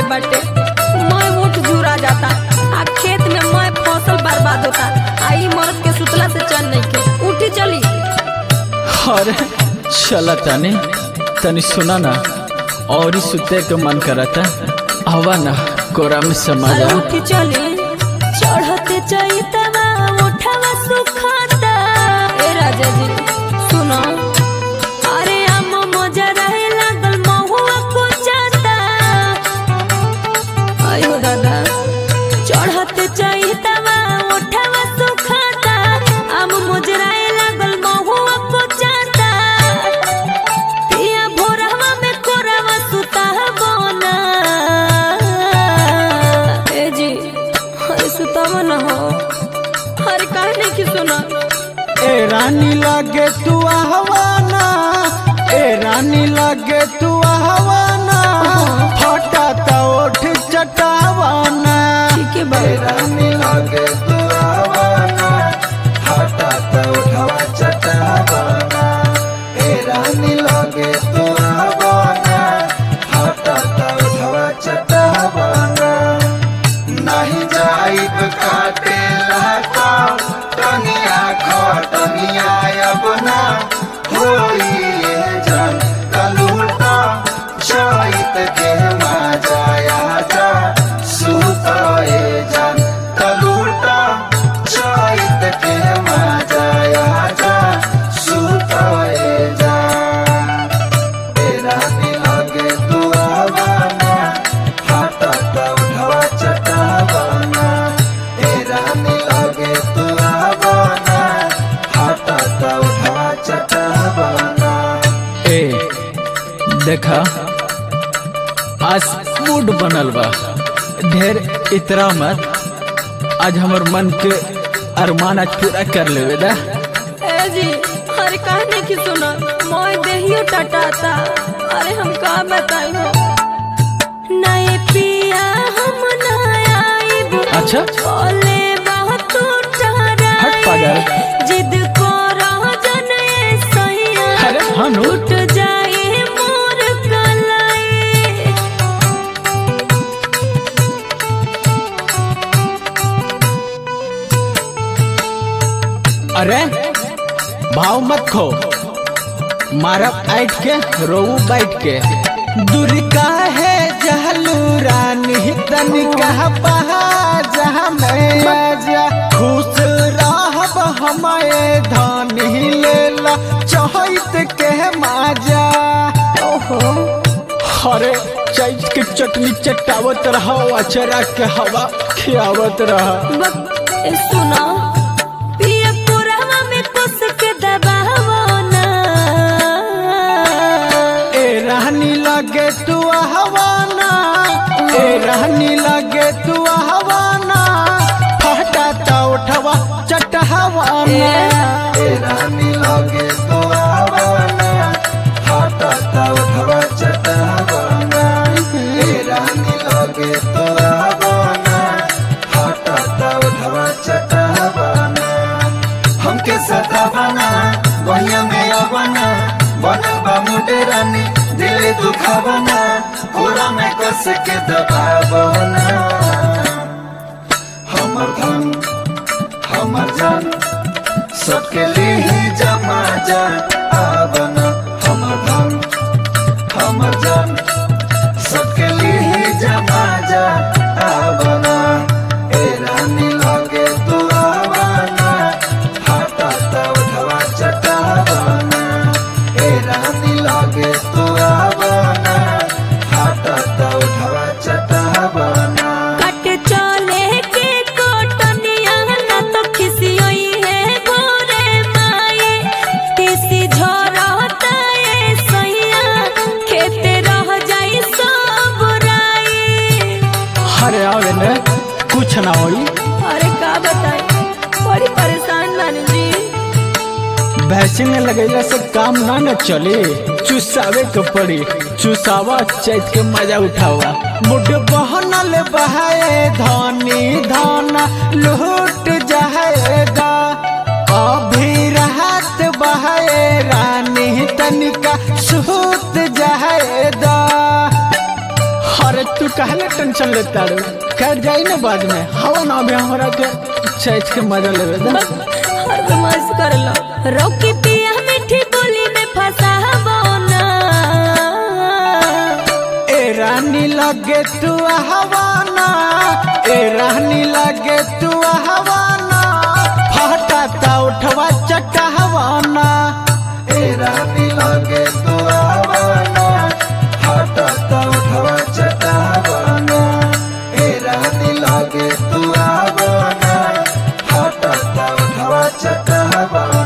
बाटे मैं उठ जुरा जाता आ खेत में मैं फसल बर्बाद होता आ ई मर्द के सुतला से चल नहीं के उठी चली अरे चला तनी तनी सुना ना और ही सुते के मन करता हवा ना कोरा में समा अरे जा उठी चली चढ़ते चैतवा उठवा सुखाता ए राजा जी सुनो अरे हम मजा रहे लागल महुआ को जाता आयो दादा चढ़ते चैतवा उठवा सुखाता हम मुजराए लागल महुआ को जाता पिया भोरवा में कोरवा सुता बोना ए जी अरे सुतावा न हो अरे काहे नहीं की सुना ए रानी लागे तू आहवाना ए रानी लागे तू आहवाना फटा ता ओठ चटावाना ठीक है बाबा रानी लागे तू आहवाना फटा ता उठवा चटावाना ए रानी लागे तू आहवाना फटा ता उठवा चटावाना नहीं जाइब काटे लहका टनिया खटनिया अपना होई ये जन कलूटा चैत के मजाया जा सुताए जन कलूटा चैत के मजाया जा सुताए जा तेरा लगे तू आवाना हाटा ता उठवा चटावाना तेरा लगे तू आवाना हाटा ता उठवा चटावाना ए देखा आज मूड बनल बा ढेर इतरा मत आज हमर मन के अरमान आज पूरा कर लेवे दा ए जी अरे काहे नहीं की सुना मोय देहियो टटाता अरे हम का बताई हो नए पिया हम ना आइब अच्छा बोले बहुत हट पागल। जिद को रह जने सैया अरे हाँ नु। टूट जाए मोर कलाई अरे भाव मत खो मारब ऐट के रोऊ बैठ के दूर का है जहलू रानी तनिका बहा जहाँ मैं आजा खुश रहब हमारे धानी लेला चहित के माजा ओहो अरे चैत के चटनी चटावत रहा अचरा के हवा खियावत रहा बक ए सुना पिया पुरवा में कुस के दबावो ना ए रहनी लगे तू हवाना ए रहनी लगे तू हवाना फटा ता उठवा चटहवाना ए रहनी लगे तू हवाना फटा ता उठवा चटहवाना ए रहनी लगे तू हवाना फटा ता उठवा चटहवाना हमके सतावना वहिया में आवना बनल बा मुटे रानी दिल दुखावना पूरा में कस के दबावना हमर धन हमर जान सबके लिए जमा जा आवना हमर धन हमर जान सबके लिए जमा जा आवना ए रानी लगे तू आवना हाटा ता उठवा चटावना ए रानी लगे तू आवना हाटा ता उठवा चटावना कट चले के कोटनिया ना तो खिसियोई है गोरे माए किसी झरता ए सैया खेते रह जाई सब राई अरे आवे ने कुछ ना होई अरे का बताई बड़ी परेशान बानी जी वैक्सीन लगैला से काम ना न चली चुसावे के पड़ी चुसावा चैत के मजा उठावा मुड बहनल बहाए धनी धन लूट जाएगा अभी राहत बहाए रानी तनिका सूत जाएगा अरे तू का कहले टेंशन लेता रे कट जाई ना बाद में हवा ना भी हमरा के चैत के मजा लेवे दे हर बदमाश कर लो रोकी पिया मीठी बोली में फसाबो ना ए रानी लगे तू हवाना ए रानी लगे तू हवाना फटाता उठवा चटा हवाना ए रानी लगे तू आवाना हटता उठवा चटावाना ए रानी लगे तू आवाना हटता उठवा चटावाना